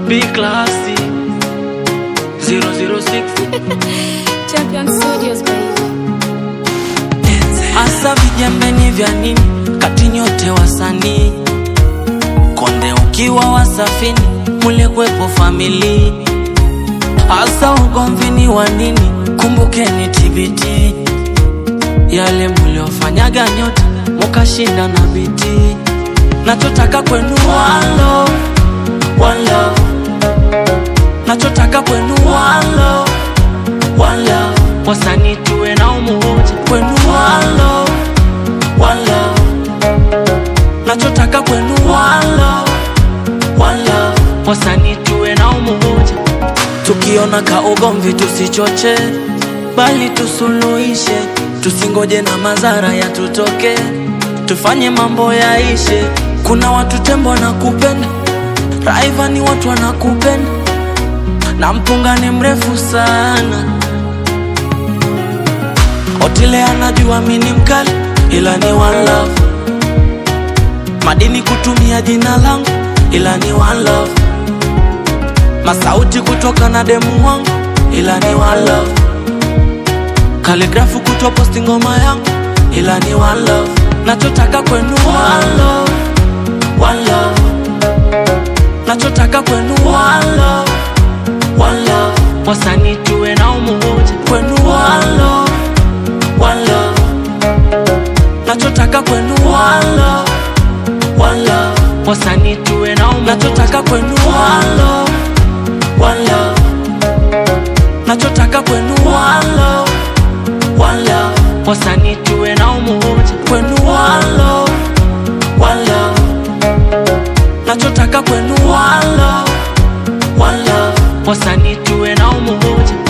B classy 006 Champion Studios, baby. Asa vijembeni vya nini kati nyote wasanii konde ukiwa wasafini mule kwepo famili hasa ugomvini wa nini kumbukeni TBT yale muliofanyaga nyote mukashinda na biti nachotaka kwenu one love, one love. nachotaka kwenu one love, one love. wasanii tuwe na umoja kwenu one love, one love. nachotaka kwenu one love, one love. wasanii tuwe na umoja tukiona ka ugomvi tusichoche bali tusuluhishe tusingoje na madhara yatutoke tufanye mambo yaishe kuna watu tembo wanakupenda raiva ni watu wanakupenda na mpunga ni mrefu sana otile anajua mi ni mkali ila ni one love madini kutumia jina langu ila ni one love masauti kutoka na demu wangu ila ni one love kaligrafu kutoposti ngoma yangu ila ni one love nachotaka kwenu one love, one love. nachotaka kwenu one love, one love. wasanii tuwe na umoja kwenu one love, one love. nachotaka kwenu one love, one love. wasanii tuwe na umoja nachotaka kwenu one love, one love. nachotaka kwenu one love, one love. wasanii tuwe na umoja kwenu one love, one love. nachotaka kwenu one love, one love. wasanii tuwe na umoja